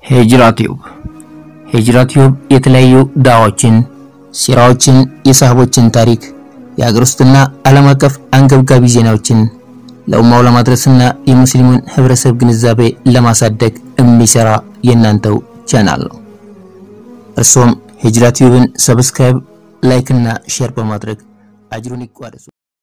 ሂጅራ ቲዩብ ሂጅራ ቲዩብ የተለያዩ ዳዋዎችን፣ ሲራዎችን፣ የሳህቦችን ታሪክ፣ የሀገር ውስጥና ዓለም አቀፍ አንገብጋቢ ዜናዎችን ለኡማው ለማድረስና የሙስሊሙን ህብረተሰብ ግንዛቤ ለማሳደግ የሚሰራ የእናንተው ቻናል ነው። እርሶም ሂጅራ ቲዩብን ሰብስክራይብ፣ ላይክ እና ሼር በማድረግ አጅሩን ይቋደሱ።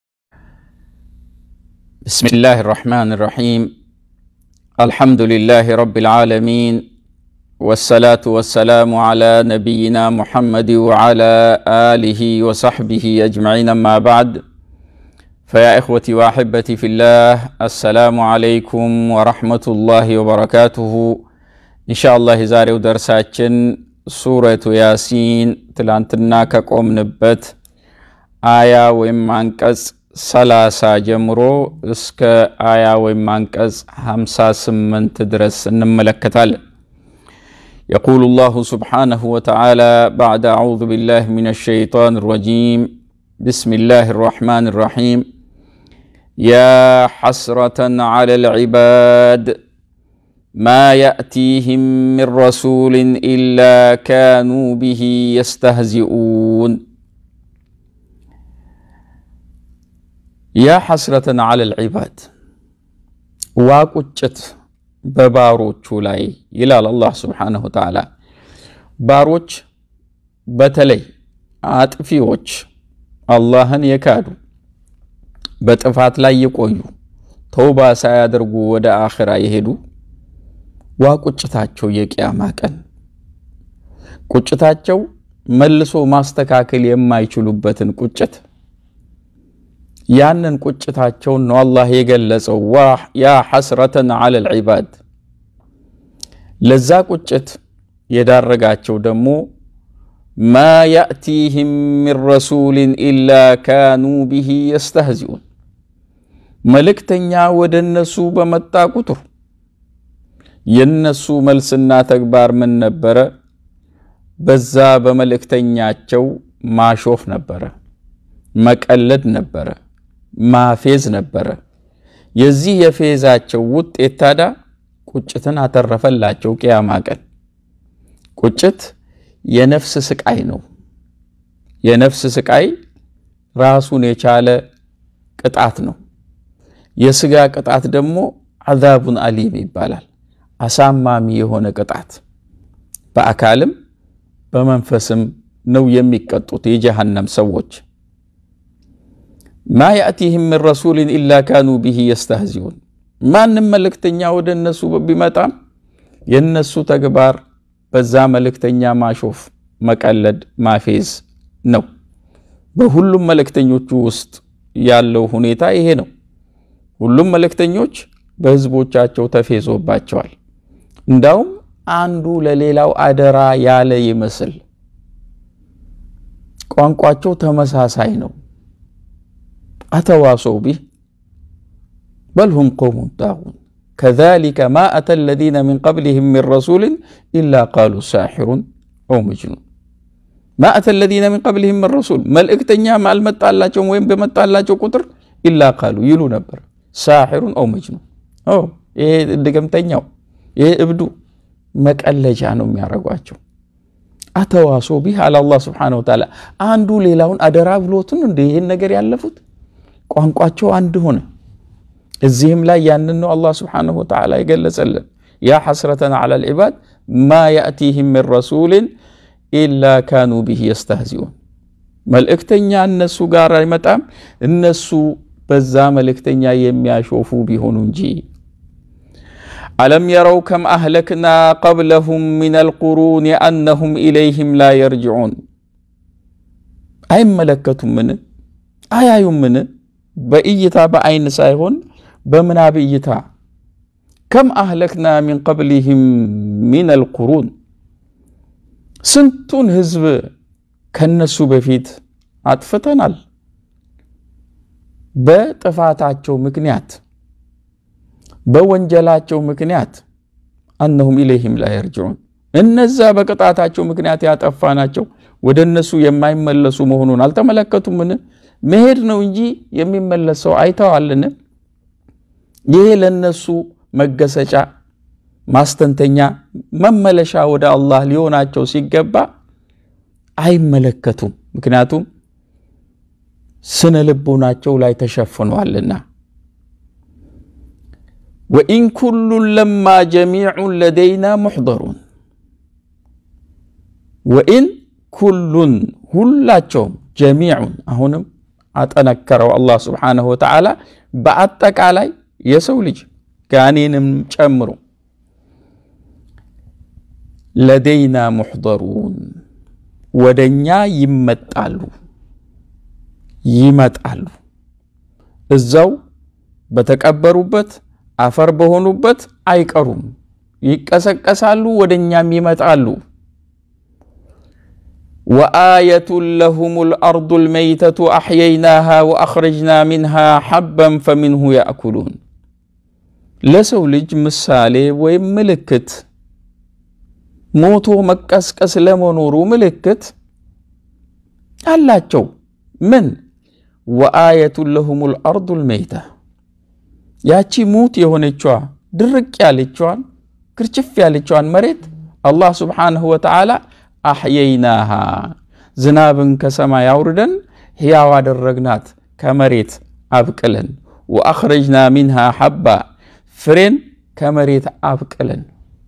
ብስሚላህ ራሕማን ራሒም አልሐምዱሊላህ ረቢል ዓለሚን ወሰላቱ ወሰላሙ ዓላ ነቢይና ሙሐመድ ወዓላ አሊሂ ወሰሕቢሂ አጅመዒን አማ ባዕድ ፈያ እኽወቲ ወአሕበቲ ፊላህ አሰላሙ ዓለይኩም ወረሕመቱላሂ ወበረካቱሁ። ኢንሻአላህ የዛሬው ደርሳችን ሱረቱ ያሲን ትላንትና ከቆምንበት አያ ወይም አንቀጽ ሰላሳ ጀምሮ እስከ አያ ወይም አንቀጽ ሃምሳ ስምንት ድረስ እንመለከታለን። የቁሉ ላሁ ስብሓነሁ ወተዓላ ባዕደ አዑዙ ቢላህ ሚነ ሸይጣን ረጂም ብስሚላህ ራሕማን ራሒም ያ ሐስረተን ዐለ ልዕባድ ማ የእቲህም ምን ረሱልን ኢላ ካኑ ብሂ የስተህዚኡን ያ ሐስረተን ዐለ ልዕባድ ዋ ቁጭት በባሮቹ ላይ ይላል አላህ ስብሓነሁ ወተዓላ። ባሮች በተለይ አጥፊዎች፣ አላህን የካዱ በጥፋት ላይ የቆዩ ተውባ ሳያደርጉ ወደ አኽራ የሄዱ ዋ ቁጭታቸው የቅያማ ቀን ቁጭታቸው መልሶ ማስተካከል የማይችሉበትን ቁጭት ያንን ቁጭታቸውን ነው አላህ የገለጸው። ያ ሐስረተን ዐለ ልዕባድ ለዛ ቁጭት የዳረጋቸው ደግሞ ማ ያእቲህም ምን ረሱልን ኢላ ካኑ ብሂ የስተህዚኡን መልእክተኛ ወደ እነሱ በመጣ ቁጥር የነሱ መልስና ተግባር ምን ነበረ? በዛ በመልእክተኛቸው ማሾፍ ነበረ፣ መቀለድ ነበረ፣ ማፌዝ ነበረ። የዚህ የፌዛቸው ውጤት ታዲያ ቁጭትን አተረፈላቸው። ቅያማ ቀን ቁጭት የነፍስ ስቃይ ነው። የነፍስ ስቃይ ራሱን የቻለ ቅጣት ነው። የስጋ ቅጣት ደግሞ አዛቡን አሊም ይባላል። አሳማሚ የሆነ ቅጣት በአካልም በመንፈስም ነው የሚቀጡት የጀሃነም ሰዎች። ማ ያእቲህም ምን ረሱልን ኢላ ካኑ ብሂ የስተህዚኡን ማንም መልእክተኛ ወደ እነሱ ቢመጣም የእነሱ ተግባር በዛ መልእክተኛ ማሾፍ፣ መቀለድ፣ ማፌዝ ነው። በሁሉም መልእክተኞቹ ውስጥ ያለው ሁኔታ ይሄ ነው። ሁሉም መልእክተኞች በህዝቦቻቸው ተፌዞባቸዋል። እንዳውም አንዱ ለሌላው አደራ ያለ ይመስል ቋንቋቸው ተመሳሳይ ነው። አተዋሰው ቢህ በልሁም ቆውሙን ጣጉን ከዛሊከ ማ አተ ለዚነ ሚን ቀብሊህም ሚን ረሱልን ኢላ ቃሉ ሳሒሩን ኦ መጅኑን ማ አተ ለዚነ ሚን ቀብሊህም ሚን ረሱል መልእክተኛም አልመጣላቸውም ወይም በመጣላቸው ቁጥር ኢላ ቃሉ ይሉ ነበር ሳሒሩን ኦ መጅኑን ይሄ ድገምተኛው ይሄ እብዱ መቀለጃ ነው የሚያደርጓቸው። አተዋሶ ቢህ አለ አላህ ስብሓነሁ ወተዓላ። አንዱ ሌላውን አደራ ብሎትን እንደ ይህን ነገር ያለፉት ቋንቋቸው አንድ ሆነ። እዚህም ላይ ያንን ነው አላህ ስብሓነሁ ወተዓላ የገለጸልን። ያ ሐስረተን ዐለ ልዕባድ ማ ያእቲህም ምን ረሱልን ኢላ ካኑ ብህ የስተህዚኡን። መልእክተኛ እነሱ ጋር አይመጣም እነሱ በዛ መልእክተኛ የሚያሾፉ ቢሆኑ እንጂ አለም የረው ከም አህለክና ቀብለሁም ሚነል ቁሩን አነሁም ኢለይህም ላ የርጅዑን አይመለከቱምን? አያዩምን? በእይታ በአይን ሳይሆን በምናብ እይታ ከም አህለክና ሚን ቀብሊህም ሚነል ቁሩን ስንቱን ህዝብ ከነሱ በፊት አጥፍተናል በጥፋታቸው ምክንያት በወንጀላቸው ምክንያት አነሁም ኢለይህም ላ የርጅዑን እነዛ በቅጣታቸው ምክንያት ያጠፋናቸው ወደ እነሱ የማይመለሱ መሆኑን አልተመለከቱምን? መሄድ ነው እንጂ የሚመለስ ሰው አይተዋልን? ይሄ ለነሱ መገሰጫ ማስተንተኛ መመለሻ ወደ አላህ ሊሆናቸው ሲገባ አይመለከቱም። ምክንያቱም ስነ ልቦናቸው ላይ ተሸፍኗልና። ወኢን ኩሉን ለማ ጀሚዑን ለደይና ሙሕደሩን ወኢን ኩሉን ሁላቸውም ጀሚዑን አሁንም አጠነከረው አላህ ስብሓነሁ ወተዓላ በአጠቃላይ የሰው ልጅ ጋኔንም ጨምሮ ለደይና ሙሕደሩን ወደ እኛ ይመጣሉ ይመጣሉ እዛው በተቀበሩበት አፈር በሆኑበት አይቀሩም፣ ይቀሰቀሳሉ፣ ወደ እኛም ይመጣሉ። ወአየቱን ለሁም ልአርዱ ልመይተቱ አሕየይናሃ ወአኽረጅና ሚንሃ ሐበን ፈሚንሁ ያእኩሉን። ለሰው ልጅ ምሳሌ ወይም ምልክት ሞቶ መቀስቀስ ለመኖሩ ምልክት አላቸው። ምን ወአየቱን ለሁም ልአርዱ ልመይታ ያቺ ሙት የሆነችዋ ድርቅ ያለችዋን ክርችፍ ያለችዋን መሬት አላህ ስብሓንሁ ወተዓላ አሕየይናሃ ዝናብን ከሰማይ አውርደን ሕያው አደረግናት ከመሬት አብቅለን፣ ወአኽረጅና ሚንሃ ሐባ ፍሬን ከመሬት አብቅለን፣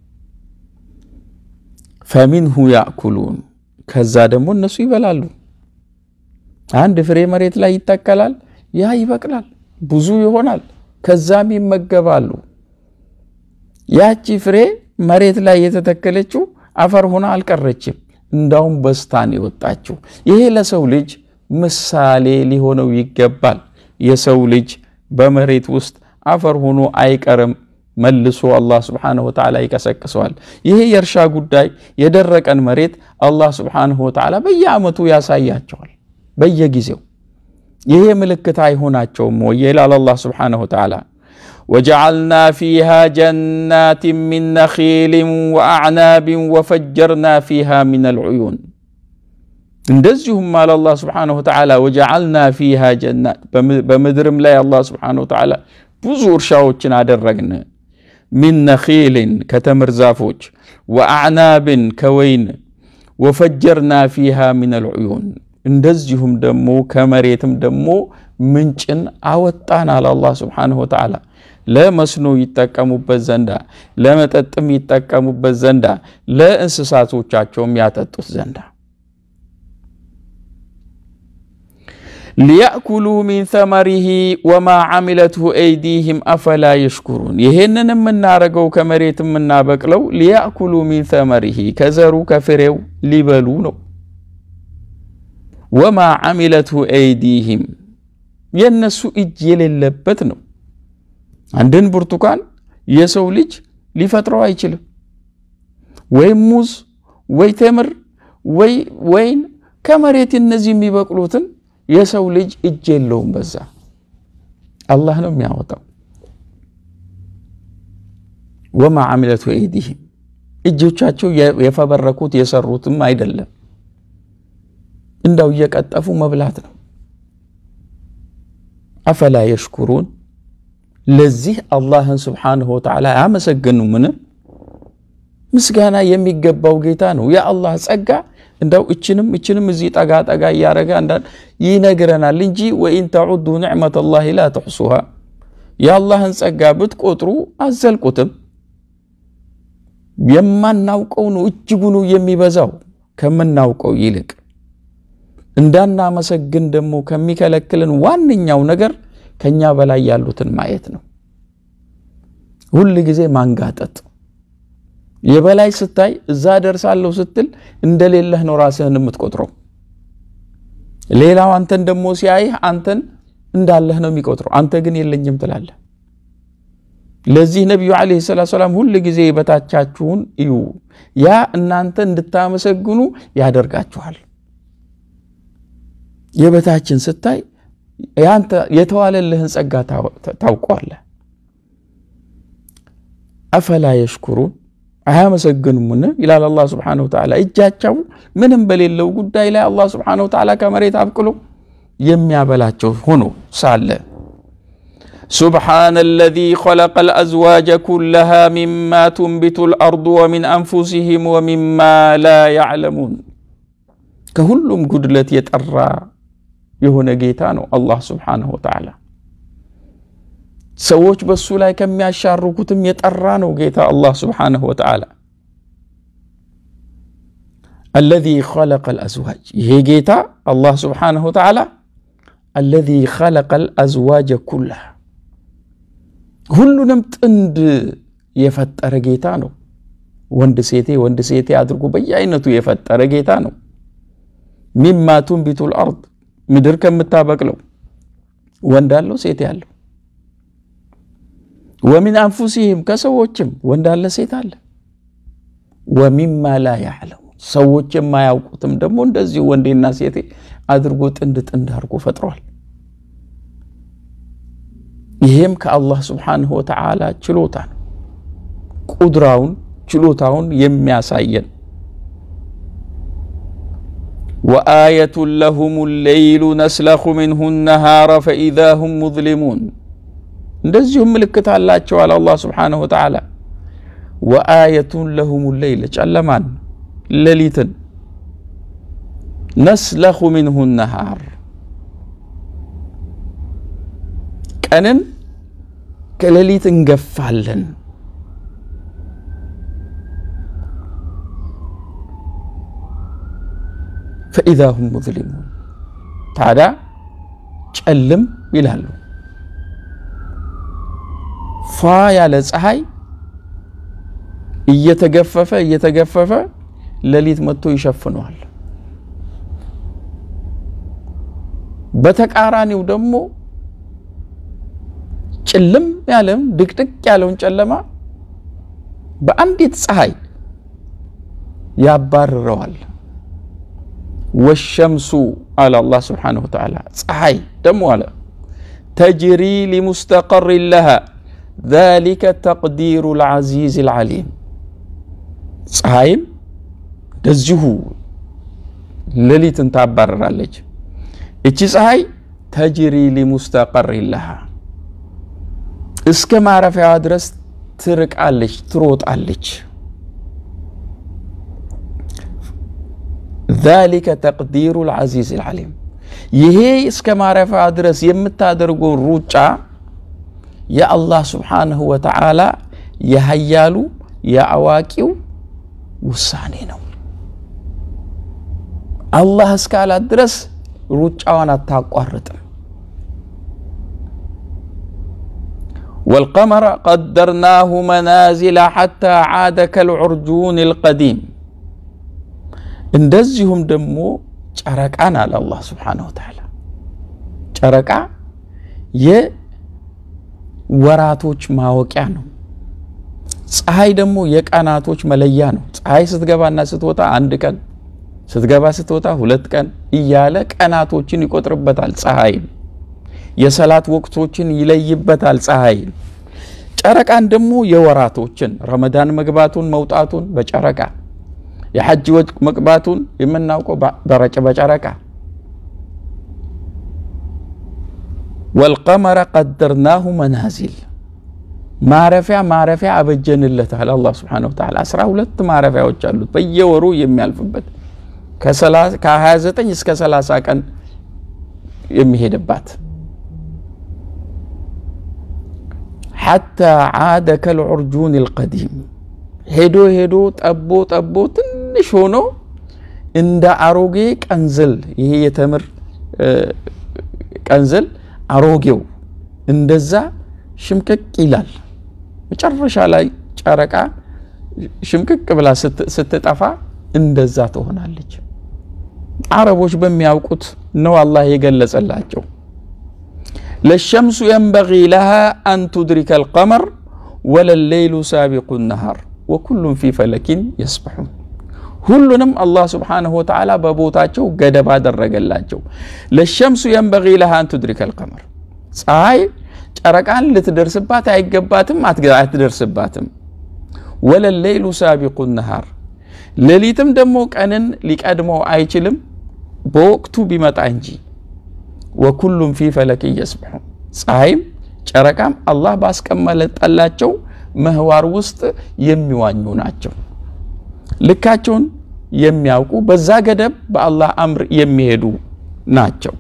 ፈሚንሁ ያእኩሉን ከዛ ደግሞ እነሱ ይበላሉ። አንድ ፍሬ መሬት ላይ ይተከላል፣ ያ ይበቅላል፣ ብዙ ይሆናል፣ ከዛም ይመገባሉ። ያቺ ፍሬ መሬት ላይ የተተከለችው አፈር ሆና አልቀረችም፣ እንዳውም በስታን የወጣችው። ይሄ ለሰው ልጅ ምሳሌ ሊሆነው ይገባል። የሰው ልጅ በመሬት ውስጥ አፈር ሆኖ አይቀርም፣ መልሶ አላህ ስብሓነሁ ወተዓላ ይቀሰቅሰዋል። ይሄ የእርሻ ጉዳይ የደረቀን መሬት አላህ ስብሓነሁ ወተዓላ በየዓመቱ ያሳያቸዋል፣ በየጊዜው ይሄ ምልክት አይሆናቸውም ወይ ይላል አላህ ስብሓነሁ ወተዓላ ወጀዓልና ፊሃ ጀናትን ሚን ነኺልን ወአዕናብን ወፈጀርና ፊሃ ሚነል ዑዩን። እንደዚሁም አለ አላህ ስብሓነሁ ወተዓላ ወጀዓልና ፊሃ ጀናት፣ በምድርም ላይ አላህ ስብሓነሁ ወተዓላ ብዙ እርሻዎችን አደረግን። ሚን ነኺልን ከተምር ዛፎች፣ ወአዕናብን ከወይን፣ ወፈጀርና ፊሃ ሚነል ዑዩን እንደዚሁም ደግሞ ከመሬትም ደግሞ ምንጭን አወጣን አለ አላህ ስብሓነሁ ወተዓላ ለመስኖ ይጠቀሙበት ዘንዳ ለመጠጥም ይጠቀሙበት ዘንዳ ለእንስሳቶቻቸውም ያጠጡት ዘንዳ ሊያእኩሉ ሚን ተመሪሂ ወማ ዓሚለትሁ አይዲህም አፈላ የሽኩሩን። ይሄንን የምናረገው ከመሬት የምናበቅለው ሊያእኩሉ ሚን ተመሪሂ ከዘሩ ከፍሬው ሊበሉ ነው። ወማ ዓሚለትሁ አይዲህም የእነሱ እጅ የሌለበት ነው። አንድን ብርቱካን የሰው ልጅ ሊፈጥረው አይችልም። ወይም ሙዝ ወይ ተምር ወይ ወይን ከመሬት እነዚህ የሚበቅሉትን የሰው ልጅ እጅ የለውም። በዛ አላህ ነው የሚያወጣው። ወማ ዓሚለቱ አይዲህም እጆቻቸው የፈበረኩት የሰሩትም አይደለም። እንዳው እየቀጠፉ መብላት ነው። አፈላ የሽኩሩን ለዚህ አላህን ስብሓንሁ ወተዓላ አያመሰግኑምን? ምስጋና የሚገባው ጌታ ነው። የአላህ ጸጋ እንዳው እችንም እችንም እዚህ ጠጋ ጠጋ እያረገ አንዳንድ ይነግረናል እንጂ ወኢን ተዑዱ ኒዕመተ ላሂ ላ ትሕሱሃ የአላህን ጸጋ ብትቆጥሩ አዘልቁትም። የማናውቀው ነው እጅጉኑ የሚበዛው ከምናውቀው ይልቅ እንዳናመሰግን ደግሞ ከሚከለክልን ዋነኛው ነገር ከኛ በላይ ያሉትን ማየት ነው። ሁል ጊዜ ማንጋጠጥ የበላይ ስታይ እዛ ደርሳለሁ ስትል እንደሌለህ ነው ራስህን የምትቆጥረው። ሌላው አንተን ደግሞ ሲያይህ አንተን እንዳለህ ነው የሚቆጥረው። አንተ ግን የለኝም ትላለህ። ለዚህ ነቢዩ ዓለይሂ ሰላቱ ሰላም ሁል ጊዜ የበታቻችሁን እዩ፣ ያ እናንተ እንድታመሰግኑ ያደርጋችኋል። የበታችን ስታይ ያንተ የተዋለልህን ጸጋ ታውቀዋለህ። አፈላ የሽኩሩን አያመሰግኑምን? ይላል አላህ ስብሓነሁ ወተዓላ። እጃቸው ምንም በሌለው ጉዳይ ላይ አላህ ስብሓነሁ ወተዓላ ከመሬት አብቅሎ የሚያበላቸው ሆኖ ሳለ سبحان الذي خلق الأزواج كلها مما تنبت الأرض ومن أنفسهم ومما لا يعلمون كهلم قدلت يتأرى يهون جيتانو الله سبحانه وتعالى ሰዎች በሱ ላይ ከሚያሻርኩትም የጠራ ነው ጌታ አላህ ስብሓንሁ ወተዓላ አለዚ ኸለቀ ልአዝዋጅ ይሄ ጌታ አላህ ስብሓንሁ ወተዓላ አለዚ ኸለቀ ልአዝዋጀ ኩላህ ሁሉንም ጥንድ የፈጠረ ጌታ ነው ወንድ ሴቴ ወንድ ሴቴ አድርጎ በየአይነቱ የፈጠረ ጌታ ነው ሚማ ቱንቢቱ ልአርድ ምድር ከምታበቅለው ወንድ አለው ሴት ያለው ወሚን አንፉሲህም ከሰዎችም ወንድ አለ ሴት አለ ወሚማ ላ ያዕለሙ ሰዎች የማያውቁትም ደግሞ እንደዚሁ ወንዴና ሴቴ አድርጎ ጥንድ ጥንድ አድርጎ ፈጥሯል ይሄም ከአላህ ስብሓንሁ ወተዓላ ችሎታ ነው ቁድራውን ችሎታውን የሚያሳየን ወአየቱን ለሁም ሌይሉ ነስለኹ ምንሁ ነሃረ ፈኢዛ ሁም ሙዝሊሙን እንደዚሁም ምልክት አላቸዋል አላህ ስብሓንሁ ወተዓላ ወአየቱን ለሁም ሌይል ጨለማን ሌሊትን ነስለኹ ምንሁ ነሃር ቀንን ከሌሊት እንገፋለን ፈኢዛ ሁም ሙዝሊሙን ታዲያ ጨልም ይላሉ ፏ ያለ ፀሐይ እየተገፈፈ እየተገፈፈ ሌሊት መጥቶ ይሸፍነዋል በተቃራኒው ደግሞ ጭልም ያለም ድቅድቅ ያለውን ጨለማ በአንዲት ፀሐይ ያባርረዋል ወሸምሱ አለ አላህ ስብሓንሁ ወተዓላ ፀሐይ ደግሞ አለ ተጅሪ ሊሙስተቀር ለሃ ذلك ተቅዲሩ ልዓዚዝ ልዓሊም ፀሐይም እንደዚሁ ሌሊትን ታባረራለች እቺ ፀሐይ ተጅሪ ሊሙስተቀር ለሃ እስከ ማረፊያዋ ድረስ ትርቃለች ትሮጣለች ذلك ተቅዲሩ ልዓዚዝ ልዓሊም ይሄ እስከ ማረፊያዋ ድረስ የምታደርገው ሩጫ የአላህ ስብሓንሁ ወተዓላ የሀያሉ የአዋቂው ውሳኔ ነው አላህ እስካላት ድረስ ሩጫዋን አታቋርጥም والقمر قدرناه منازل حتى عاد كالعرجون القديم እንደዚሁም ደግሞ ጨረቃን አለ አላህ ስብሓንሁ ወተዓላ ጨረቃ የወራቶች ማወቂያ ነው ፀሐይ ደግሞ የቀናቶች መለያ ነው ፀሐይ ስትገባና ስትወጣ አንድ ቀን ስትገባ ስትወጣ ሁለት ቀን እያለ ቀናቶችን ይቆጥርበታል ፀሐይን የሰላት ወቅቶችን ይለይበታል ፀሐይን ጨረቃን ደግሞ የወራቶችን ረመዳን መግባቱን መውጣቱን በጨረቃ የሐጅ ወቅት መግባቱን የምናውቀው በጨረቃ ወልቀመረ ቀደርናሁ መናዚል ማረፊያ ማረፊያ አበጀንለታል አላህ ስብሓነሁ ወተዓላ አስራ ሁለት ማረፊያዎች አሉት በየወሩ የሚያልፍበት ከ29 እስከ 30 ቀን የሚሄድባት ሐታ ዓደ ከልዑርጁን ልቀዲም ሄዶ ሄዶ ጠቦ ጠቦ ትንሽ ሆኖ እንደ አሮጌ ቀንዝል ይሄ የተምር ቀንዝል አሮጌው እንደዛ ሽምቅቅ ይላል መጨረሻ ላይ ጨረቃ ሽምቅቅ ብላ ስትጠፋ እንደዛ ትሆናለች አረቦች በሚያውቁት ነው አላህ የገለጸላቸው ለሸምሱ የንበጊ ለሃ አን ቱድሪከ አልቀመር ወለሌይሉ ሳቢቁ ነሃር ወኩሉም ፊ ፈለኪን የስበሑን ሁሉንም አላህ ስብሓንሁ ወተዓላ በቦታቸው ገደብ አደረገላቸው ለሸምሱ የንበጊ ለሃ አን ቱድሪከ አልቀመር ፀሐይ ጨረቃን ልትደርስባት አይገባትም አትደርስባትም ወለሌይሉ ሳቢቁ ነሃር ሌሊትም ደግሞ ቀንን ሊቀድመው አይችልም በወቅቱ ቢመጣ እንጂ ወኩሉም ፊ ፈለክ የስብሑ ፀሐይም ጨረቃም አላህ ባስቀመጠላቸው ምህዋር ውስጥ የሚዋኙ ናቸው። ልካቸውን የሚያውቁ በዛ ገደብ በአላህ አምር የሚሄዱ ናቸው።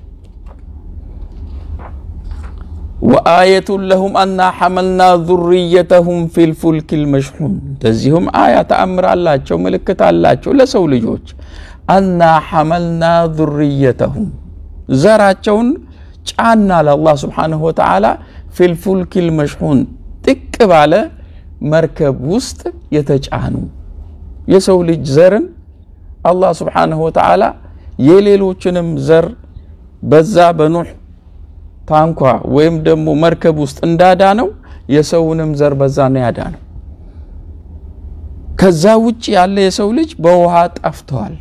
ወአየቱን ለሁም አና ሐመልና ዙርየተሁም ፊልፉልክ ልመሽሑን እንደዚሁም አያ ተአምር አላቸው፣ ምልክት አላቸው ለሰው ልጆች አና ሐመልና ዙርየተሁም ዘራቸውን ጫና ለአላህ ስብሓንሁ ወተዓላ ፊልፉልክ ልመሽሑን ጥቅ ባለ መርከብ ውስጥ የተጫኑ የሰው ልጅ ዘርን አላህ ስብሓንሁ ወተዓላ የሌሎችንም ዘር በዛ በኑሕ ታንኳ ወይም ደግሞ መርከብ ውስጥ እንዳዳነው የሰውንም ዘር በዛ ነው ያዳነው። ከዛ ውጭ ያለ የሰው ልጅ በውሃ ጠፍተዋል።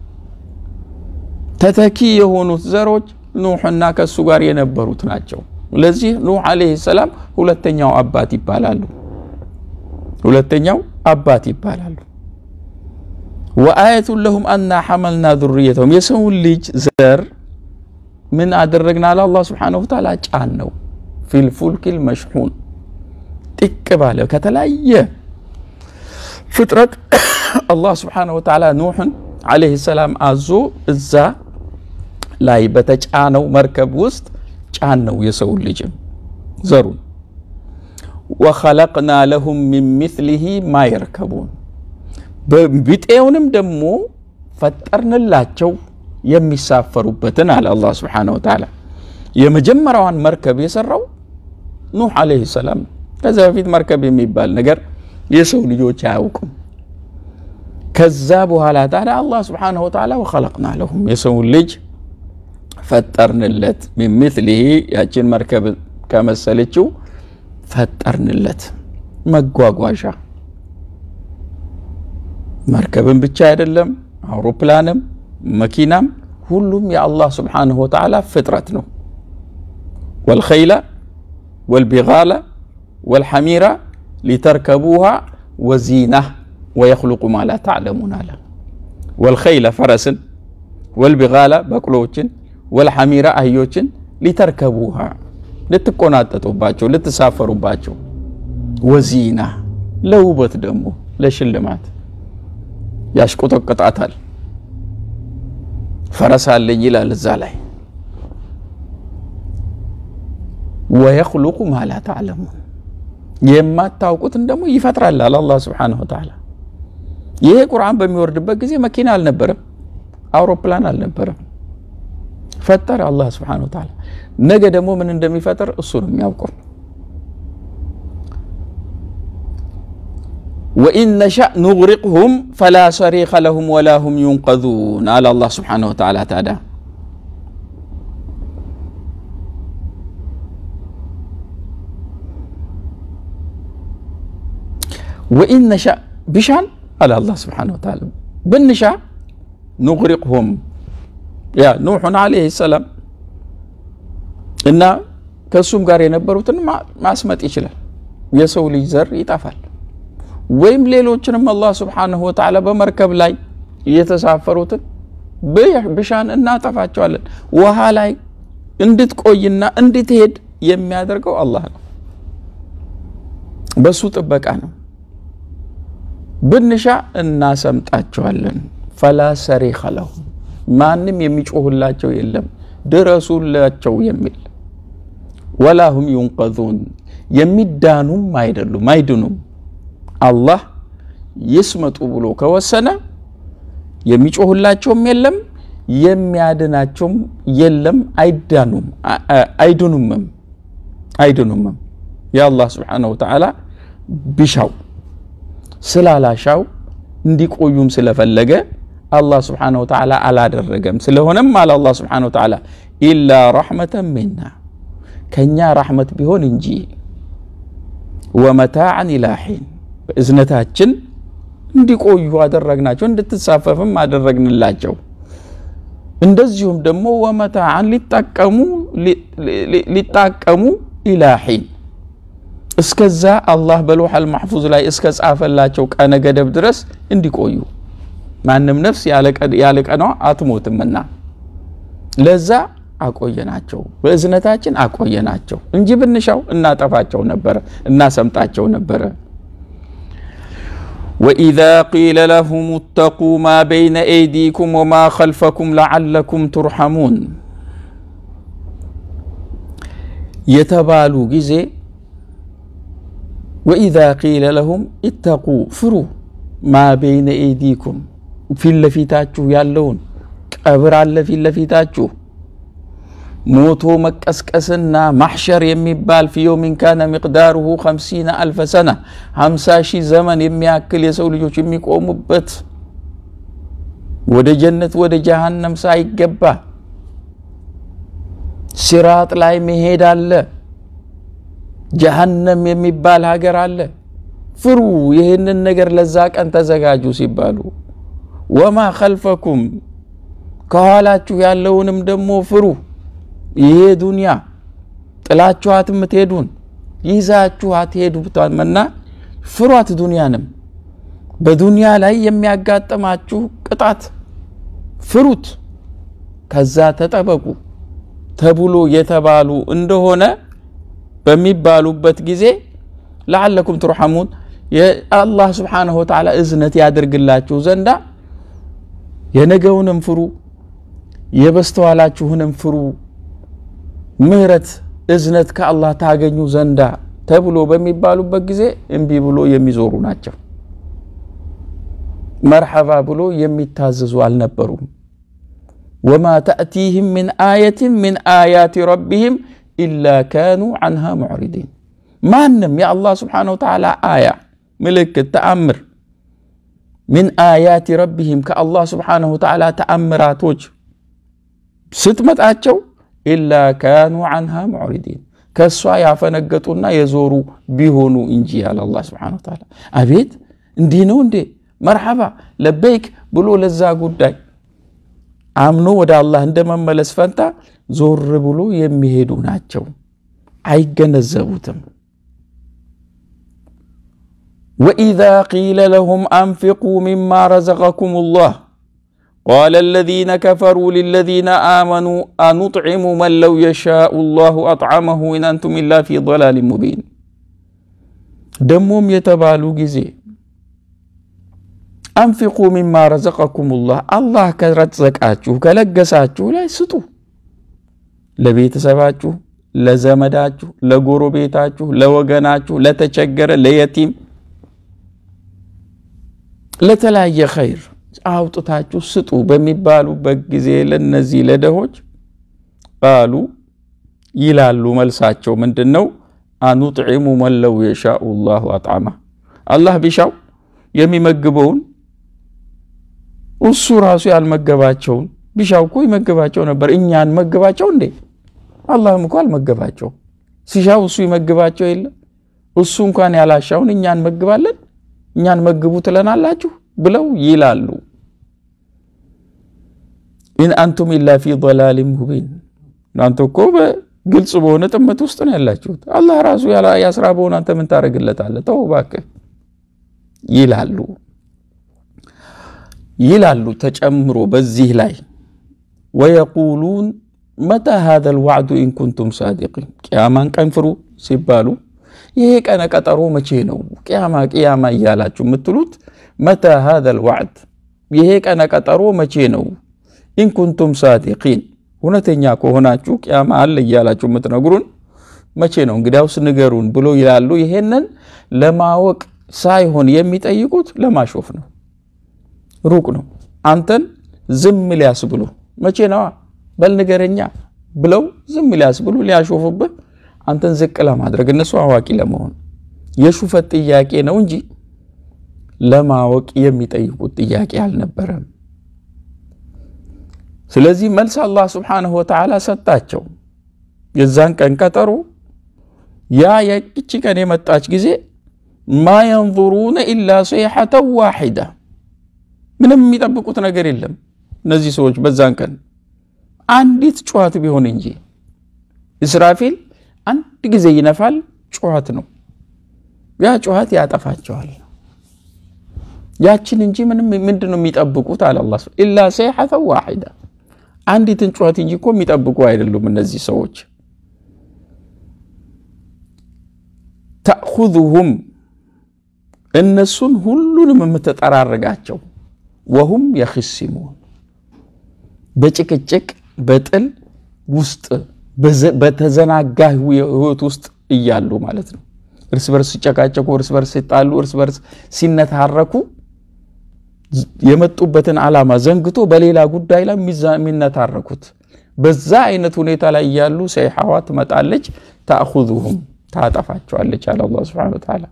ተተኪ የሆኑት ዘሮች ኑሕና ከእሱ ጋር የነበሩት ናቸው። ለዚህ ኑሕ ዓለይሂ ሰላም ሁለተኛው አባት ይባላሉ። ሁለተኛው አባት ይባላሉ። ወአየቱን ለሁም አና ሐመልና ዙርየተሁም የሰውን ልጅ ዘር ምን አደረግና አለ አላህ ስብሓነሁ ወተዓላ ጫን ነው ፊልፉልኪል መሽሑን ጥቅ ባለ ከተለያየ ፍጥረት አላህ ስብሓነሁ ወተዓላ ኑሕን ዓለይሂ ሰላም አዞ እዛ ላይ በተጫነው መርከብ ውስጥ ጫን ነው የሰውን ልጅም ዘሩን ወኸለቅና ለሁም ሚን ሚስሊሂ ማ የርከቡን ቢጤውንም ደግሞ ፈጠርንላቸው የሚሳፈሩበትን አለ አላህ ስብሓነሁ ወተዓላ። የመጀመሪያዋን መርከብ የሰራው ኑሕ ዓለይሂ ሰላም። ከዚያ በፊት መርከብ የሚባል ነገር የሰው ልጆች አያውቁም። ከዛ በኋላ ታዲያ አላህ ስብሓነሁ ወተዓላ ወኸለቅና ለሁም የሰውን ልጅ ፈጠርንለት ሚን ሚስሊሂ ያችን መርከብ ከመሰለችው ፈጠርንለት መጓጓዣ መርከብን ብቻ አይደለም አውሮፕላንም መኪናም ሁሉም የአላህ ስብሓንሁ ወተዓላ ፍጥረት ነው። ወልኸይለ ወልቢጋለ ወልሐሚራ ሊተርከቡሃ ወዚና ወየኽሉቁ ማ ላ ተዕለሙን አለ። ወልኸይለ ፈረስን፣ ወልቢጋለ በቅሎዎችን፣ ወልሐሚራ አህዮችን ሊተርከቡሃ ልትቆናጠጡባቸው ልትሳፈሩባቸው፣ ወዚና ለውበት ደግሞ ለሽልማት ያሽቆጠቅጣታል። ፈረስ አለኝ ይላል እዛ ላይ ወየኽሉቁ ማ ላ ተዕለሙን የማታውቁትን ደግሞ ይፈጥራል አለ አላህ ስብሓነሁ ወተዓላ። ይሄ ቁርአን በሚወርድበት ጊዜ መኪና አልነበረም፣ አውሮፕላን አልነበረም። ፈጠረ አላህ ስብሓነሁ ወተዓላ። ነገ ደግሞ ምን እንደሚፈጥር እሱ ነው የሚያውቀው። ወኢን ነሻእ ኑግሪቅሁም ፈላ ሰሪኸ ለሁም ወላ ሁም ዩንቀዙን አለ አላህ ስብሓነሁ ወተዓላ። ታዲያ ወኢን ነሻእ ብሻን አለ አላህ ስብሓነሁ ወተዓላ ብንሻ ኑግሪቅሁም ያ ኑሑን ዓለይሂ ሰላም እና ከእሱም ጋር የነበሩትን ማስመጥ ይችላል። የሰው ልጅ ዘር ይጠፋል። ወይም ሌሎችንም አላህ ስብሓንሁ ወተዓላ በመርከብ ላይ የተሳፈሩትን ብሻን እናጠፋቸዋለን። ውሃ ላይ እንድትቆይና እንድትሄድ የሚያደርገው አላህ ነው። በሱ ጥበቃ ነው። ብንሻ እናሰምጣቸዋለን። ፈላ ሰሪኸ ለሁም ማንም የሚጮህላቸው የለም ድረሱላቸው የሚል ወላ ሁም ዩንቀዙን የሚዳኑም አይደሉም አይድኑም። አላህ ይስመጡ ብሎ ከወሰነ የሚጮህላቸውም የለም የሚያድናቸውም የለም። አይዳኑም አይድኑምም አይድኑምም። የአላህ ስብሓነሁ ወተዓላ ቢሻው ስላላሻው እንዲቆዩም ስለፈለገ አላህ ስብሓነሁ ወተዓላ አላደረገም። ስለሆነም አለ አላህ ስብሓነሁ ወተዓላ ኢላ ረሕመተን ሚና ከእኛ ራሕመት ቢሆን እንጂ ወመታዕን ኢላ ሒን በእዝነታችን እንዲቆዩ አደረግናቸው፣ እንድትሳፈፍም አደረግንላቸው። እንደዚሁም ደግሞ ወመታዕን ሊጠቀሙ ሊጣቀሙ ኢላ ሒን እስከዛ አላህ በሎሐል ማሕፉዝ ላይ እስከ ጻፈላቸው ቀነ ገደብ ድረስ እንዲቆዩ ማንም ነፍስ ያለ ቀኗ አትሞትምና ለዛ አቆየናቸው፣ በእዝነታችን አቆየናቸው እንጂ ብንሻው እናጠፋቸው ነበረ፣ እናሰምጣቸው ነበረ። ወኢዛ ቂለ ለሁም እተቁ ማ በይነ ኤይዲኩም ወማ ኸልፈኩም ለዓለኩም ቱርሐሙን የተባሉ ጊዜ ወኢዛ ቂለ ለሁም ኢተቁ ፍሩ ማ በይነ ኤይዲኩም ፊት ለፊታችሁ ያለውን ቀብር አለ ፊት ለፊታችሁ ሞቶ መቀስቀስና ማሕሸር የሚባል ፊ የውሚን ካነ ሚቅዳሩሁ ከምሲነ አልፈ ሰና ሀምሳ ሺህ ዘመን የሚያክል የሰው ልጆች የሚቆሙበት ወደ ጀነት ወደ ጀሃነም ሳይገባ ሲራጥ ላይ መሄድ አለ። ጀሃነም የሚባል ሀገር አለ። ፍሩ ይህንን ነገር ለዛ ቀን ተዘጋጁ ሲባሉ ወማ ኸልፈኩም ከኋላችሁ ያለውንም ደግሞ ፍሩ። ይሄ ዱንያ ጥላችኋት የምትሄዱን ይዛችሁ አትሄዱምና ፍሯት። ዱንያንም በዱንያ ላይ የሚያጋጥማችሁ ቅጣት ፍሩት፣ ከዛ ተጠበቁ ተብሎ የተባሉ እንደሆነ በሚባሉበት ጊዜ ለዓለኩም ትርሐሙን የአላህ ስብሓነሁ ወተዓላ እዝነት ያድርግላችሁ ዘንዳ የነገውንም ፍሩ የበስተኋላችሁንም ፍሩ ምህረት እዝነት ከአላህ ታገኙ ዘንዳ ተብሎ በሚባሉበት ጊዜ እምቢ ብሎ የሚዞሩ ናቸው። መርሐባ ብሎ የሚታዘዙ አልነበሩም። ወማ ተእቲህም ምን አየትን ምን አያት ረቢህም ኢላ ካኑ አንሃ ሙዕሪዲን። ማንም የአላህ ስብሓነሁ ወተዓላ አያ ምልክት ተአምር ምን አያት ረቢህም ከአላህ ስብሓነሁ ወተዓላ ተአምራቶች ስትመጣቸው ኢላ ካኑ አንሃ ሙዕሪዲን ከእሷ ያፈነገጡና የዞሩ ቢሆኑ እንጂ ያለ አላህ ስብሓነሁ ወተዓላ። አቤት እንዲህ ነው እንዴ መርሐባ ለበይክ ብሎ ለዛ ጉዳይ አምኖ ወደ አላህ እንደመመለስ ፈንታ ዞር ብሎ የሚሄዱ ናቸው። አይገነዘቡትም። ወኢዛ ቂለ ለሁም አንፊቁ ሚማ ረዘቀኩም ላህ ቃለ አለዚነ ከፈሩ ሊለዚነ አመኑ አኑጥዒሙ መን ለው የሻኡ ላሁ አጥዓመሁ ኢን አንቱም ኢላ ፊ ضላሊን ሙቢን። ደሞም የተባሉ ጊዜ አንፊቁ ሚማ ረዘቀኩም ላህ አላህ ከረዘቃችሁ ከለገሳችሁ ላይ ስጡ። ለቤተሰባችሁ፣ ለዘመዳችሁ፣ ለጎረቤታችሁ፣ ለወገናችሁ፣ ለተቸገረ፣ ለየቲም፣ ለተለያየ ኸይር አውጥታችሁ ስጡ በሚባሉበት ጊዜ ለነዚህ ለደሆች ቃሉ ይላሉ። መልሳቸው ምንድን ነው? አኑጥዒሙ መን ለው የሻኡ ላሁ አጥዓማ አላህ ቢሻው የሚመግበውን እሱ ራሱ ያልመገባቸውን ቢሻው እኮ ይመግባቸው ነበር። እኛ እንመግባቸው እንዴ? አላህም እኮ አልመገባቸው። ሲሻው እሱ ይመግባቸው የለ እሱ እንኳን ያላሻውን እኛ እንመግባለን፣ እኛን መግቡ ትለናላችሁ ብለው ይላሉ። ኢን አንቱም ኢላ ፊ ضላሊን ሙቢን እናንተ እኮ በግልጽ በሆነ ጥመት ውስጥ ነው ያላችሁት። አላህ ራሱ ያስራ በሆነ አንተ ምን ታደርግለታለህ? ተው እባክህ ይላሉ ይላሉ ተጨምሮ በዚህ ላይ ወየቁሉን መታ ሃዘ ልዋዕዱ ኢን ኩንቱም ሳዲቂን ቅያማን ቀን ፍሩ ሲባሉ ይሄ ቀነ ቀጠሮ መቼ ነው? ቅያማ ቅያማ እያላችሁ የምትሉት መታ ሃዘ ልዋዕድ ይሄ ቀነ ቀጠሮ መቼ ነው? ኢን ኩንቱም ሳዲቂን እውነተኛ ከሆናችሁ ቅያማ አለ እያላችሁ የምትነግሩን መቼ ነው? እንግዲያውስ ንገሩን ብሎ ይላሉ። ይሄንን ለማወቅ ሳይሆን የሚጠይቁት ለማሾፍ ነው። ሩቅ ነው። አንተን ዝም ሊያስ ብሎ መቼ ነዋ በል ንገረኛ ብለው ዝም ሊያስ ብሎ ሊያሾፉብህ አንተን ዝቅ ለማድረግ እነሱ አዋቂ ለመሆን የሹፈት ጥያቄ ነው እንጂ ለማወቅ የሚጠይቁት ጥያቄ አልነበረም። ስለዚህ መልስ አላህ ስብሓነሁ ወተዓላ ሰጣቸው። የዛን ቀን ቀጠሮ ያ የቅቺ ቀን የመጣች ጊዜ ማ የንظሩነ ኢላ ሰይሐተን ዋሒዳ ምንም የሚጠብቁት ነገር የለም። እነዚህ ሰዎች በዛን ቀን አንዲት ጩኸት ቢሆን እንጂ እስራፊል አንድ ጊዜ ይነፋል፣ ጩኸት ነው። ያ ጩኸት ያጠፋቸዋል። ያችን እንጂ ምንም ምንድን ነው የሚጠብቁት? አለ አላህ ኢላ ሰይሐተን ዋሒዳ አንዲትን ጩኸት እንጂ እኮ የሚጠብቁ አይደሉም እነዚህ ሰዎች። ተእኹዙሁም እነሱን ሁሉንም የምትጠራርጋቸው ወሁም የኽሲሙን በጭቅጭቅ በጥል ውስጥ በተዘናጋ ህይወት ውስጥ እያሉ ማለት ነው። እርስ በርስ ሲጨቃጨቁ፣ እርስ በርስ ሲጣሉ፣ እርስ በርስ ሲነታረኩ የመጡበትን ዓላማ ዘንግቶ በሌላ ጉዳይ ላይ የሚነታረኩት በዛ አይነት ሁኔታ ላይ እያሉ ሰይሐዋ ትመጣለች። ተእኹዙሁም ታጠፋቸዋለች አለ አላህ ሱብሓነሁ ወተዓላ።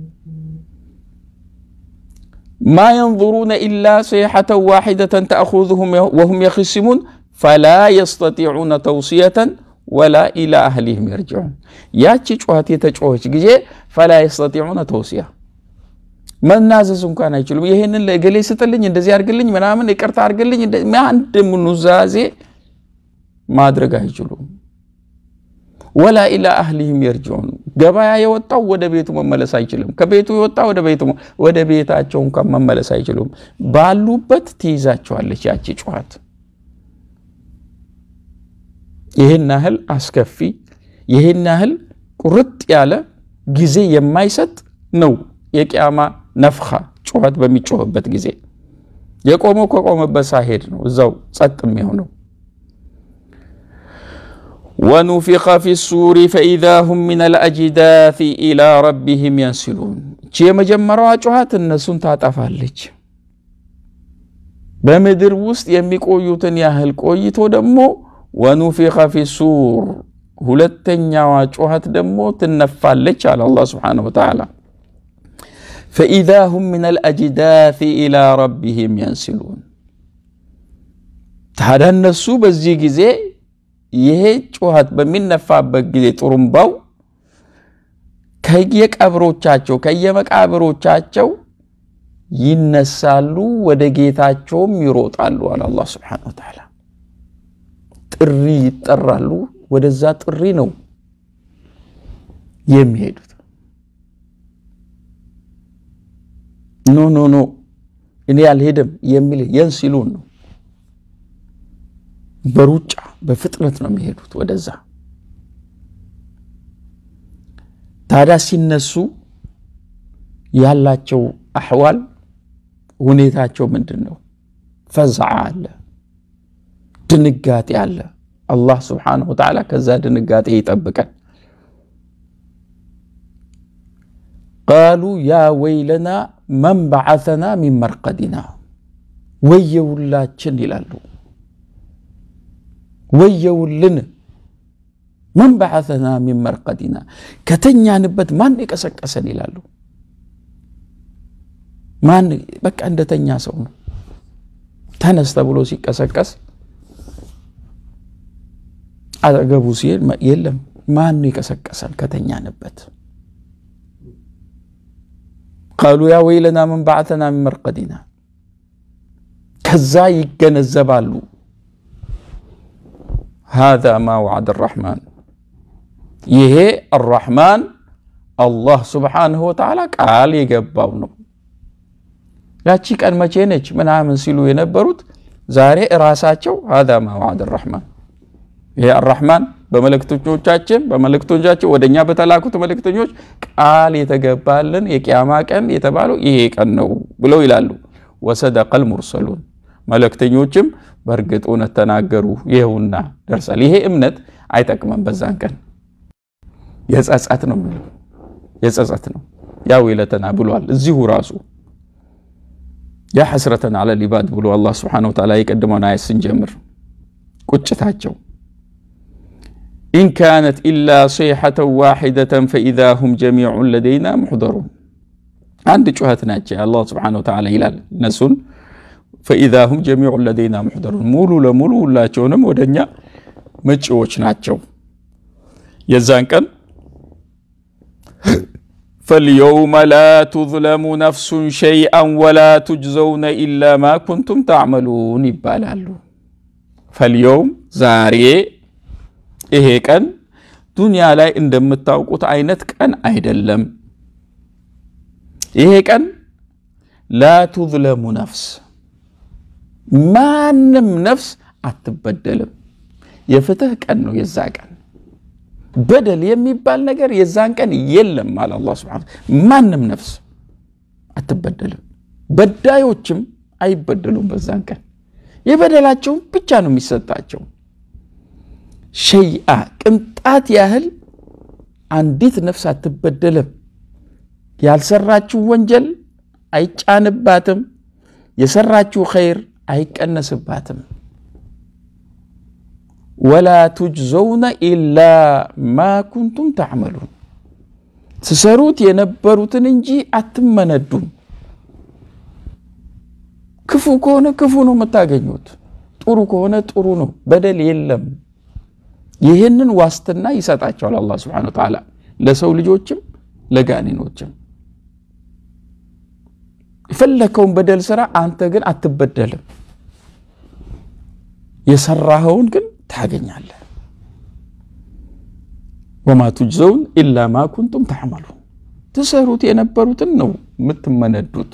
ማ የንظሩነ ኢላ ሰይሐተን ዋሒደተን ተእኹዙሁም ወሁም የኽሲሙን ፈላ የስተጢዑነ ተውሲየተን ወላ ኢላ አህሊህም የርጅዑን። ያቺ ጩኸት የተጮኸች ጊዜ ፈላ የስተጢዑነ ተውሲያ መናዘዝ እንኳን አይችሉም። ይህንን ለእገሌ ስጥልኝ፣ እንደዚህ አድርግልኝ፣ ምናምን ይቅርታ አድርግልኝ፣ አንድ ኑዛዜ ማድረግ አይችሉም። ወላ ኢላ አህሊህም የርጅዑን። ገበያ የወጣው ወደ ቤቱ መመለስ አይችልም። ከቤቱ የወጣ ወደ ቤቱ ወደ ቤታቸው እንኳን መመለስ አይችሉም። ባሉበት ትይዛቸዋለች ያቺ ጩኸት። ይህን ያህል አስከፊ ይህን ያህል ቁርጥ ያለ ጊዜ የማይሰጥ ነው የቅያማ ነፍኻ ጩኸት በሚጮህበት ጊዜ የቆመው ከቆመበት ሳይሄድ ነው እዛው ጸጥ የሚሆነው። ወኑፊኸ ፊ ሱሪ ፈኢዛ ሁም ሚን አልአጅዳፊ ኢላ ረቢህም የንሲሉን። እቺ የመጀመሪያዋ ጩኸት እነሱን ታጠፋለች። በምድር ውስጥ የሚቆዩትን ያህል ቆይቶ ደግሞ ወኑፊኸ ፊ ሱር ሁለተኛዋ ጩኸት ደግሞ ትነፋለች አለ አላህ ሱብሓነሁ ወተዓላ ፈኢዛ ሁም ምን አልአጅዳፊ ኢላ ረቢህም የንሲሉን። ታዲያ እነሱ በዚህ ጊዜ ይሄ ጩኸት በሚነፋበት ጊዜ ጥሩምባው ከየቀብሮቻቸው ከየመቃብሮቻቸው ይነሳሉ፣ ወደ ጌታቸውም ይሮጣሉ አለ አላህ ሱብሓነሁ ወተዓላ። ጥሪ ይጠራሉ። ወደዛ ጥሪ ነው የሚሄዱት። ኖ ኖ ኖ እኔ አልሄድም የሚል የንሲሉን ነው። በሩጫ በፍጥነት ነው የሚሄዱት ወደዛ። ታዲያ ሲነሱ ያላቸው አሕዋል ሁኔታቸው ምንድን ነው? ፈዝዓ አለ፣ ድንጋጤ አለ። አላህ ስብሓነሁ ወተዓላ ከዛ ድንጋጤ ይጠብቀን። ቃሉ ያ ወይለና መን በዓተና ሚን መርቀዲና፣ ወየውላችን ይላሉ። ወየውልን መን በዓተና ሚን መርቀዲና፣ ከተኛንበት ማን የቀሰቀሰን ይላሉ። ማን በቃ እንደተኛ ሰው ነው። ተነስ ተብሎ ሲቀሰቀስ አጠገቡ ሲሄድ የለም። ማን የቀሰቀሰን ከተኛንበት? ቃሉ ያ ወይለና መን በዓተና ሚን መርቀዲና። ከዛ ይገነዘባሉ ሃዛ ማ ወዓደ አራሕማን፣ ይሄ አራሕማን አላህ ስብሓንሁ ወተዓላ ቃል የገባው ነው። ያቺ ቀን መቼ ነች ምናምን ሲሉ የነበሩት ዛሬ እራሳቸው ሃዛ ማ ወዓደ አራሕማን ይሄ አራሕማን በመልእክተኞቻችን በመልእክተኞቻችን ወደ እኛ በተላኩት መልእክተኞች ቃል የተገባልን የቅያማ ቀን የተባለው ይሄ ቀን ነው ብለው ይላሉ። ወሰደቀል ሙርሰሉን መልእክተኞችም በእርግጥ እውነት ተናገሩ፣ ይኸውና ደርሳል። ይሄ እምነት አይጠቅመም። በዛን ቀን የጸጸት ነው የጸጸት ነው። ያ ወይለተና ብሏል እዚሁ ራሱ ያ ሐስረተን አለ ሊባድ ብሎ አላህ ስብሓነሁ ወተዓላ የቀድሞውን አየት ስንጀምር ቁጭታቸው ኢን ካነት ኢላ ሰይሐተን ዋሒደተን ፈኢዛ ሁም ጀሚዑን ለደይና ሙሕደሩን። አንድ ጩኸት ናቸው አላህ ስብሓነሁ ወተዓላ ይላል እነሱን ፈኢዛ ሁም ጀሚዑን ለደይና ሙሕደሩን፣ ሙሉ ለሙሉ ሁላቸውንም ወደኛ መጪዎች ናቸው። የዛን ቀን ፈልየውመ ላ ቱዝለሙ ነፍሱን ሸይአን ወላ ቱጅዘውነ ኢላ ማ ኩንቱም ተዕመሉን ይባላሉ። ፈልየውም ዛሬ ይሄ ቀን ዱንያ ላይ እንደምታውቁት አይነት ቀን አይደለም። ይሄ ቀን ላ ቱዝለሙ ነፍስ ማንም ነፍስ አትበደልም። የፍትህ ቀን ነው የዛ ቀን። በደል የሚባል ነገር የዛን ቀን የለም አለ አላህ ሱብሓነሁ ማንም ነፍስ አትበደልም። በዳዮችም አይበደሉም። በዛን ቀን የበደላቸውን ብቻ ነው የሚሰጣቸው። ሸይአ ቅንጣት ያህል አንዲት ነፍስ አትበደልም። ያልሰራችው ወንጀል አይጫንባትም። የሰራችው ኸይር አይቀነስባትም። ወላ ቱጅዘውነ ኢላ ማ ኩንቱም ተዕመሉን ትሰሩት የነበሩትን እንጂ አትመነዱም። ክፉ ከሆነ ክፉ ነው የምታገኙት፣ ጥሩ ከሆነ ጥሩ ነው። በደል የለም። ይህንን ዋስትና ይሰጣቸዋል አላህ ሱብሓነሁ ወተዓላ ለሰው ልጆችም ለጋኔኖችም። የፈለከውን በደል ስራ፣ አንተ ግን አትበደልም። የሰራኸውን ግን ታገኛለህ። ወማ ቱጅዘውን ኢላ ማ ኩንቱም ተዕመሉ ትሰሩት የነበሩትን ነው የምትመነዱት።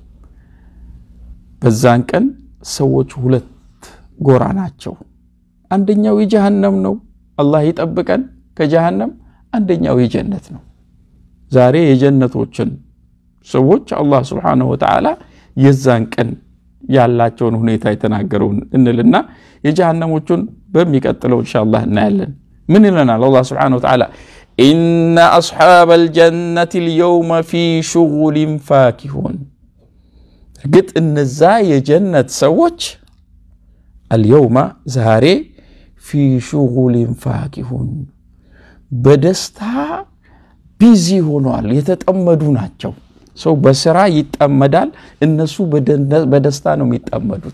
በዛን ቀን ሰዎች ሁለት ጎራ ናቸው። አንደኛው የጀሃነም ነው፣ አላህ ይጠብቀን ከጀሃነም። አንደኛው የጀነት ነው። ዛሬ የጀነቶችን ሰዎች አላህ ስብሓነሁ ወተዓላ የዛን ቀን ያላቸውን ሁኔታ የተናገረውን እንልና የጀሃነሞቹን በሚቀጥለው ኢንሻአላህ እናያለን። ምን ይለናል አላህ ስብሓነሁ ወተዓላ? ኢነ አስሓበል ጀነቲ ልየውመ ፊ ሹጉሊን ፋኪሁን እርግጥ እነዛ የጀነት ሰዎች አልየውማ ዛሬ ፊ ሹጉሊን ፋኪሁን በደስታ ቢዚ ሆኗል፣ የተጠመዱ ናቸው። ሰው በስራ ይጠመዳል፣ እነሱ በደስታ ነው የሚጠመዱት።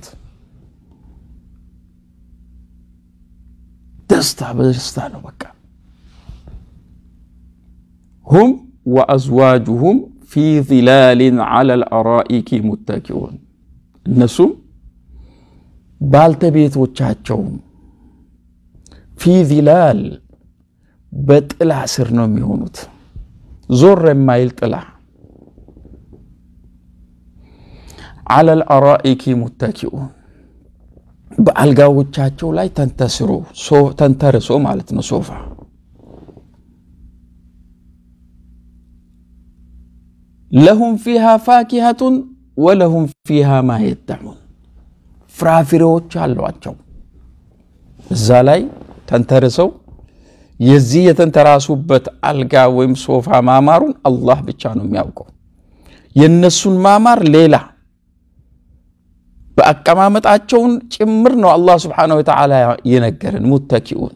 ደስታ በደስታ ነው በቃ። ሁም ወአዝዋጁሁም ፊ ዚላሊን ዐለል አራኢኪ ሙተኪኡን እነሱም ባልተቤቶቻቸውም ፊ ዚላል በጥላ ስር ነው የሚሆኑት፣ ዞር የማይል ጥላ ዐለል አራኢኪ ሙተኪኡን በአልጋዎቻቸው ላይ ተንተስሮ ተንተርሶ ማለት ነው ሶፋ ለሁም ፊሃ ፋኪሀቱን ወለሁም ፊሃ ማ የደዑን ፍራፍሬዎች አሏቸው። እዛ ላይ ተንተርሰው የዚህ የተንተራሱበት አልጋ ወይም ሶፋ ማማሩን አላህ ብቻ ነው የሚያውቀው። የእነሱን ማማር ሌላ በአቀማመጣቸውን ጭምር ነው አላህ ስብሓነሁ ወተዓላ የነገረን። ሙተኪኡን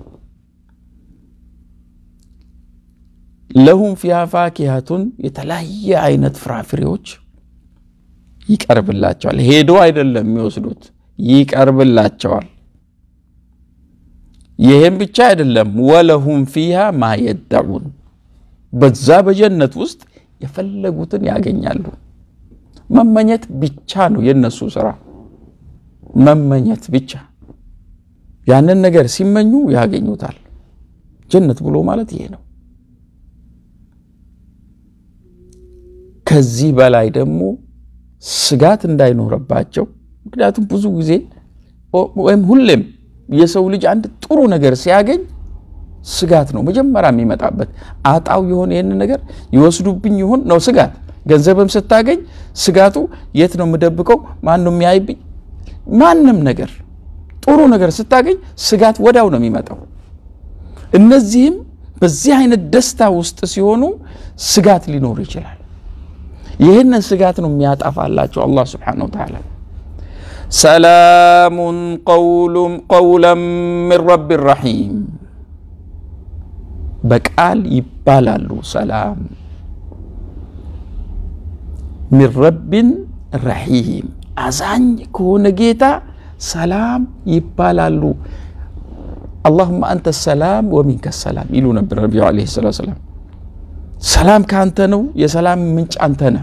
ለሁም ፊሃ ፋኪሀቱን የተለያየ አይነት ፍራፍሬዎች ይቀርብላቸዋል። ሄዶ አይደለም የሚወስዱት፣ ይቀርብላቸዋል። ይህም ብቻ አይደለም፣ ወለሁም ፊሃ ማ የደዑን በዛ በጀነት ውስጥ የፈለጉትን ያገኛሉ። መመኘት ብቻ ነው የነሱ ስራ፣ መመኘት ብቻ። ያንን ነገር ሲመኙ ያገኙታል። ጀነት ብሎ ማለት ይሄ ነው። ከዚህ በላይ ደግሞ ስጋት እንዳይኖረባቸው። ምክንያቱም ብዙ ጊዜ ወይም ሁሌም የሰው ልጅ አንድ ጥሩ ነገር ሲያገኝ ስጋት ነው መጀመሪያ የሚመጣበት። አጣው ይሆን ይህን ነገር ይወስዱብኝ ይሆን ነው ስጋት። ገንዘብም ስታገኝ ስጋቱ የት ነው የምደብቀው? ማን ነው የሚያይብኝ? ማንም ነገር ጥሩ ነገር ስታገኝ ስጋት ወዲያው ነው የሚመጣው። እነዚህም በዚህ አይነት ደስታ ውስጥ ሲሆኑ ስጋት ሊኖር ይችላል። ይህንን ስጋት ነው የሚያጠፋላቸው አላህ ስብሓነሁ ወተዓላ። ሰላሙን ቀውለን ሚን ረቢ ረሒም በቃል ይባላሉ። ሰላም ሚን ረቢን ረሒም አዛኝ ከሆነ ጌታ ሰላም ይባላሉ። አላሁመ አንተ ሰላም ወሚንከ ሰላም ይሉ ነበር ነቢዩ ዓለይሂ ሰላቱ ወሰላም። ሰላም ከአንተ ነው፣ የሰላም ምንጭ አንተ ነህ።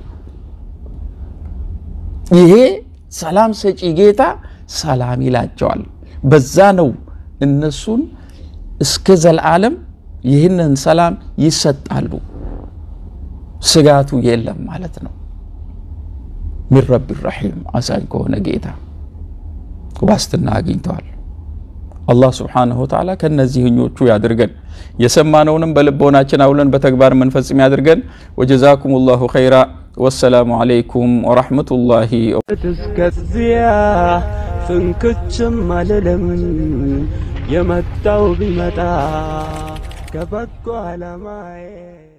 ይሄ ሰላም ሰጪ ጌታ ሰላም ይላቸዋል። በዛ ነው እነሱን እስከ ዘላለም ይህንን ሰላም ይሰጣሉ። ስጋቱ የለም ማለት ነው። ሚን ረቢ ረሒም አዛኝ ከሆነ ጌታ ዋስትና አግኝተዋል። አላህ ስብሓነሁ ወተዓላ ከነዚህኞቹ ያድርገን። የሰማነውንም በልቦናችን አውለን በተግባር መንፈጽም ያድርገን። ወጀዛኩም ላሁ ኸይራ። ወሰላሙ አለይኩም ወረሕመቱላሂ እስከዚያ ፍንክችም አልልም የመጣው ቢመጣ ከበጎ ዓላማዬ